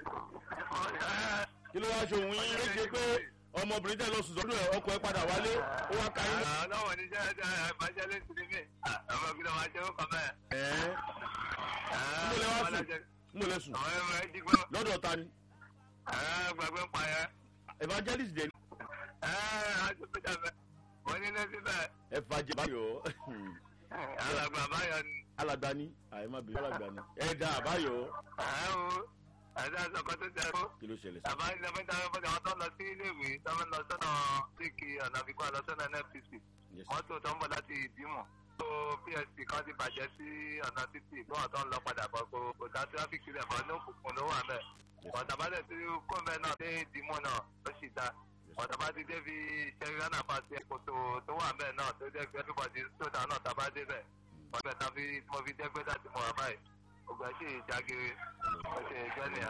kí ló wá ṣe òun yín léṣe pé ọmọbìnrin tẹ̀ lọ sùn sọ́dọ̀ ẹ̀ ọkọ̀ ẹ̀ padà wálé ó wá ka yín. ọlọ́wọ́ ní sẹ́yìn sẹ́yìn ìbàjẹ́ lè ti ní mí ọmọ ìgbìlọ̀ máa jẹ́ ó kàn bẹ́ẹ̀. ẹ̀ẹ́ mo lè wá sùn mo lè sùn àwọn ẹ̀rọ ẹ̀ dìgbò lọ́dọ̀ ta ni gbàgbé ń pa yẹn. evangelist dẹ̀ ni àjọpẹ̀jà bẹ́ẹ̀ wọ́n ní lẹ́sí bẹ́ẹ̀ evangelist báyọ̀ alàgbà báyọ̀ ni. alàgbà ni àyè má bèrè alàgbà ni ẹ̀dá àbáyọ̀ ẹ̀hún ẹ̀dá àtọkọ tó jẹ́ fún. kí ló ṣẹlẹ̀ sí. àbá ilé mẹ́ta mẹ́ta àwọn tó ń lọ sí iléèwé tó ń lọ sọ́nà síkì ọ̀nà àfikún àlọ́ sọ́nà nfcc Yes. mọ́tò tó ń bọ̀ láti ìdímọ̀ tó psp kan ti bàjẹ́ sí ọ̀nà títì tó wà tó ń lọ padà bọ̀ kó kò dá tíráfíkì rẹ̀ bọ̀ ní òkùnkùn ló wà mẹ́ ọ̀tàbálẹ̀ tí kọ́ńbẹ́ náà dé ìdímọ̀ náà ló sì dá ọ̀tàbá ti dé fi ṣẹ́ríánà pàṣẹ kòtò tó wà mẹ́ náà tó jẹ́ pé everybody sódà náà tàbá dé bẹ̀ ọ̀bẹ tàbí mo fi dẹ́gbẹ́ dàtí mo wà báyìí ògbà sì jágere ọ̀sẹ̀ ìjọ́nìyà.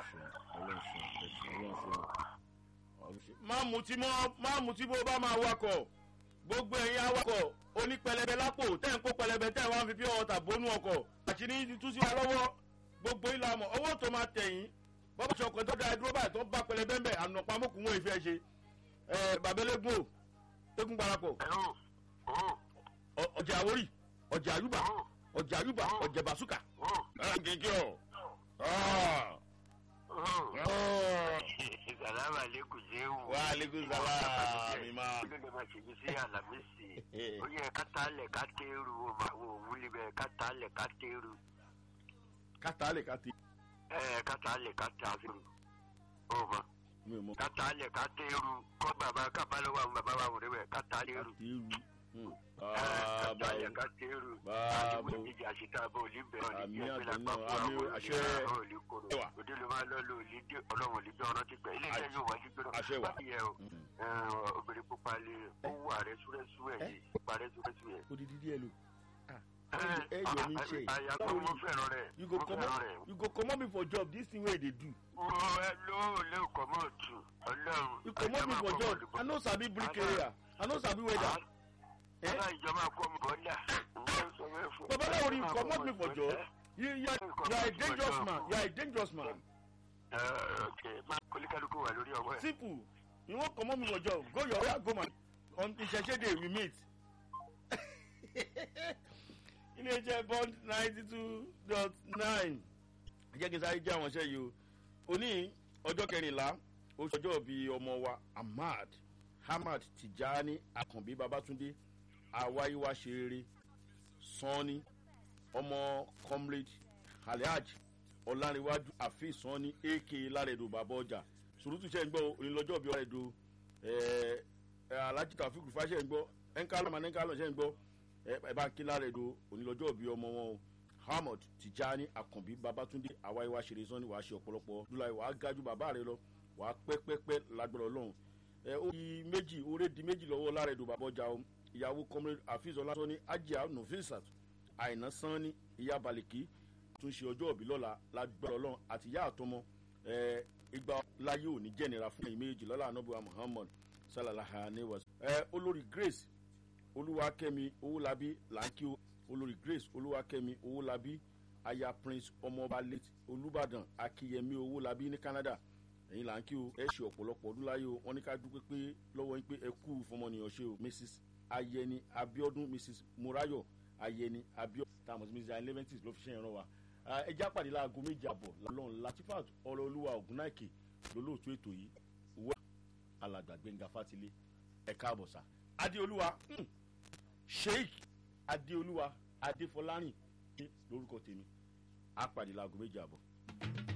má mutí mọ́ má mutí bó bá máa wakọ̀ gbogbo ẹ̀yin awakọ̀ onípẹlẹbẹ lápò tẹ́ ń kó pẹlẹbẹ tẹ́ wọ́n fi pure water bónú ọkọ̀ àṣírí ti tú sí wa lọ́wọ́ gbogbo ilà mọ̀ owó tó máa tẹ̀yìn bọ́bá ṣọkọ̀ tó dáa dúró báyìí tó bá pẹlẹbẹ ń bẹ̀ ànàpá mọ́kùn wọn ìfẹ́ ṣe ẹ bàbélégún o tẹ́kùn parapọ̀ ẹ̀rọ ó ọ- ọjà àwórì ọjà àyùbá ọjà àyùbá ọjà bàṣúkà. ó gègé ọ. Salamu alaikum Zewu. wa aleykum salaam mi ma. Kí ló lè máa ṣèbí sí Àlàmísì? Ó yẹ ká tálẹ̀ ká téèrú o máa wo òwúlé bẹ́ẹ̀ ká tálẹ̀ ká téèrú. kátà lè kátì. Ẹ ká tálẹ̀ ká téèrú. Ó mọ̀ mi ò mọ. ká tálẹ̀ ká téèrú. Kọ́ bàbá kábà lọ́wọ́ àwọn bàbá wa wò rẹ̀ bẹ́ẹ̀ ká tálẹ̀ rú. kátì rú. Ẹ ká bàbá tálẹ̀ o. ká téèrú. Bàbá Àdìmú o. ìdíje àṣetá bọ̀ òlì bẹ̀rẹ̀ Àmì òlì jẹ́ pé àtọ̀ lápá náà, fún àmì àwọn àṣẹ. òlì òlì koro. Ẹwà. Òde ló máa lọ lò òlì dé ọlọ́run òlì dé ọ̀nà ti pẹ́. Ilé iṣẹ́ yóò wájú gbẹ́rọ. Àṣẹ wà. Báyìí yẹ o ẹ, obìnrin pupa lè ó wà rẹ́súrẹ́sú ẹ̀ yìí pupa rẹ́súrẹ́sú ẹ̀. odidi díẹ̀ lò. ẹ yọ ní ṣe. àyà tó mo fẹ́ràn rẹ̀ you go mo comot fẹ́ràn rẹ̀. you go comot me for job this thing wey you dey do. mo ẹ ló lé ọkọ̀ mọ́ ọ̀tún ọlọ́run. you comot me for job i no sabi bricklayer i no sabi weather. Eh? Bàbá ìjọba kọ́ mi bọ́lá. babaláwo ni you comot me for job you you are you are a dangerous man you are a dangerous man. Kólíkálukú wà lórí ọwọ́ ẹ̀. simple you wan comot me for job go your way go my on ìṣẹ̀ṣẹ̀ day we meet. iléeṣẹ́ bond ninety two dot nine jẹ́ kí n sáré jẹ́ àwọn iṣẹ́ yìí o òní ọjọ́ kẹrìnlá oṣù ọjọ́ bíi ọmọ wa ahmad hamad tijani akànbí babatunde awáyíwá ṣeré sanni ọmọ comrade alhaj ọ̀làǹrẹ̀wájú àfíì sanni ak lárẹ̀dọ̀ bàbá ọjà sùrùtù ṣe ń gbọ́ onílọ́jọ́ bíi ọ̀rẹ́dọ̀ alhaji taofik rufa ṣe ń gbọ́ ẹnkálọ̀ mà ẹnkálọ̀ ṣe ń gbọ́ ẹ bá kí lárẹ̀dọ̀ onílọ́jọ́ bíi ọmọ wọn o hamad tijani akànbí babatunde awáyíwá ṣeré sanni wàá ṣe ọ̀pọ̀lọpọ̀ dúláyé wàá gájú bàbá rẹ lọ wàá pẹ́pẹ́pẹ́ lágbára ọlọ́run ẹ ó di méjì oore di méjì lọ́wọ́ lárẹ̀dọ̀ bàbá ọjà o ìyàwó comrade hafiz ọlásọ́ni ajá nufisat àìná sanni ìyá balẹ̀kí tún ṣe ọjọ́ òbí lọ́la lágbára ọlọ́run àti ìyá àtọmọ ẹ ìgbà láyé òní jẹ́nira fún ẹ̀yìn méjì lọ́la anábùwà muhammad sallallahu alayhi wa sallam. ẹ olórí grace olúwakẹ́mi owólabí làǹkì o olórí grace olúwakẹ́mi owólabí aya prince ọmọọba late olùbàdàn akíyẹmí owólabí ní canada ẹ̀yin làǹkì o ẹ ṣe ọ̀pọ̀lọpọ̀ ọdún láyé o wọ́n ní ká dúpẹ́ pé lọ́wọ́ yín pé ẹ kú fọmọnìyàn ṣe o mrs ayẹni abiodun mrs murayo ayẹni abiodun táwọn sí mrs eleventies ló fi ṣe ìran wa ẹ já pàdé láago méjì àbọ̀ lọ́n latifat ọ̀rọ̀ olúwa ògúnnáìkè lólóòtú ètò yìí wá alàgbà gbẹ̀ngà fátìlé ẹ̀ka àbọ̀sà adéolúwa hmm, sheik adéolúwa adéfọlárìn ní lórúkọ tèmi á pàdé láago méjì àbọ̀.